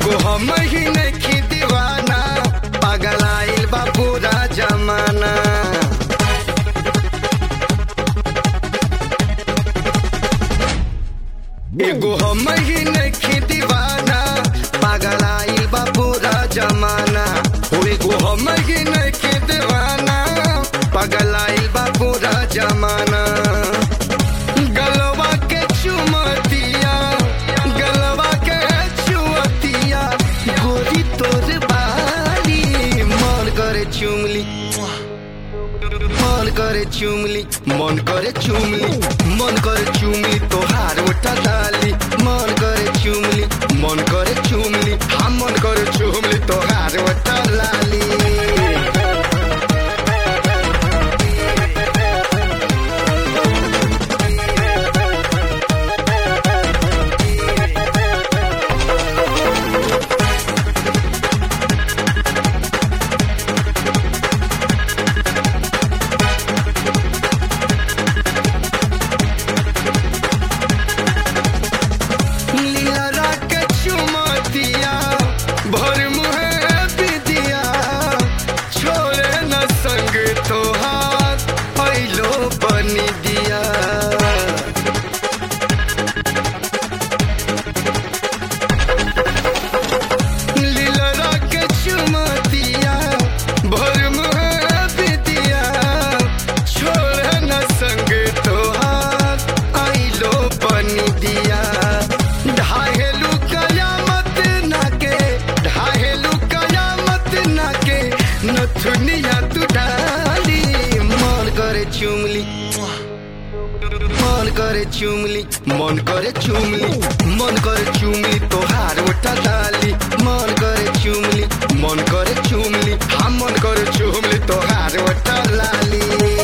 एगो हम ही नहीं दीवाना पागल आइल बा पूरा जमाना एगो हम ही नहीं दीवाना पागल आइल बा पूरा जमाना हो एगो हम ही नहीं दीवाना पागल आइल बा पूरा जमाना गलवा के चुमतिया गलवा के चुमतिया गोरी तोर बारी मन करे चुमली मन करे चुमली मन करे चुमली मन करे चुमली तोहार उठा डाली मन करे चुमली मन करे चुमली हम मन करे चुमली तोहार उठा लाली लीला के चुमतिया भर मुहे बिदिया छोड़े न संग तोहार पैलो बनी दिया लीला के चुमतिया भर मुहे बिदिया छोड़े न संग तोहार आइलो बनी दिया ढाहेलू कयामत नाके ढाहेलू कयामत नाके नथुनिया तू डाली मन करे चुमली मन करे चुमली मन करे चुमली मन करे चुमली तोहार उठा डाली मन करे चुमली मन करे चुमली हम मन करे चुमली तोहार उठा लाली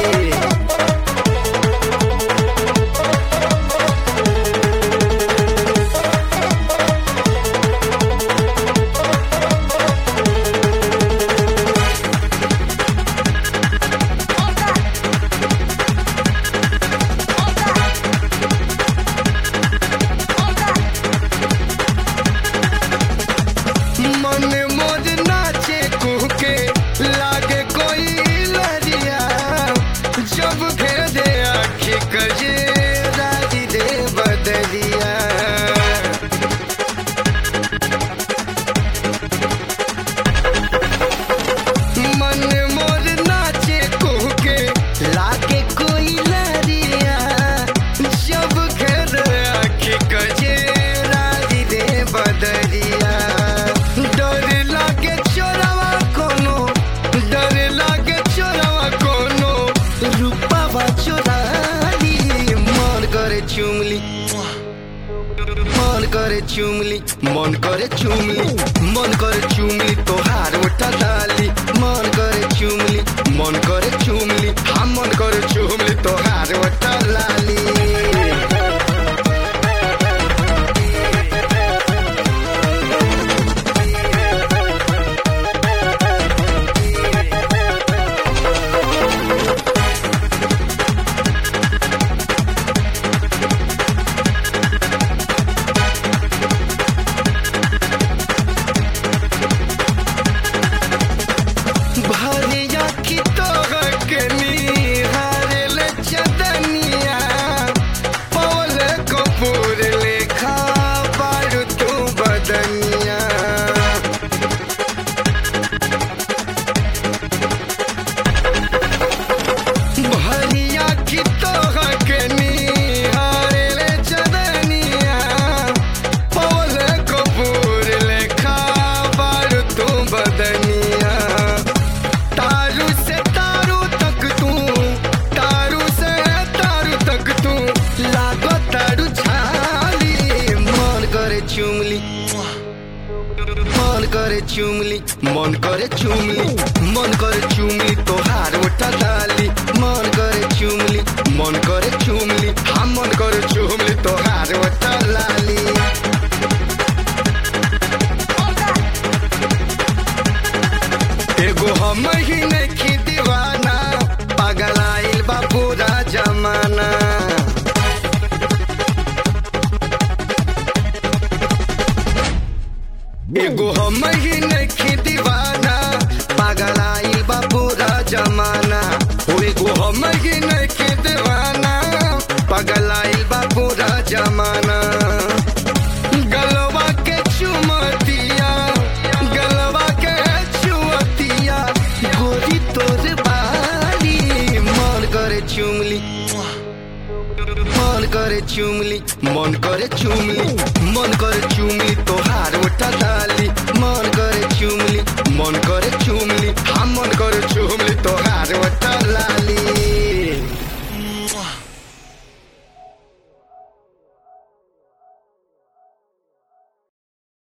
मन मोज नाचे कुहके लागे कोई लरिया जब घेर दे आखी कजे राजी दे बदलिया मन मोर नाचे कुहके लागे कोई लरिया जब घेर आखी कजे राजी दे बदलिया डर लागे चोरवा कोनो डर लागे चोरवा कोनो रूपावा चोराली मन करे चुमली मन करे चुमली मन करे चुमली मन करे चुमली तोहार उठा डाली मन करे चुमली मन करे चुमली हम मन करे चुमली तोहार उठा लाली भरिया की तोहर के निहारेल चदनिया पवल कपूर लेखा बारू तू बदनिया भरिया की तोहर के निहारेल चदनिया पवल कपूर लेखा बारू तू बदनिया तारू से तारू तक तू तारू से तारू तक तू लागो तारू झाली मन करे चुमली मन करे चुमली मन करे चुमली मन करे चुमली तोहार उठा डाली मन करे चुमली मन करे चुमली हम मन करे चुमली तोहार उठा लाली एगो हम ही नहीं दीवाना पागल आइल बा पूरा जमाना एगो हम ही नहीं दीवाना पागल आइल बा पूरा जमाना हो एगो हम ही नहीं दीवाना पागल आइल बा पूरा जमाना गलवा के चुमतिया गलवा के चुमतिया गोरी तोर बाली मन करे चुमली मन करे चुमली मन करे चुमली मन करे चुमली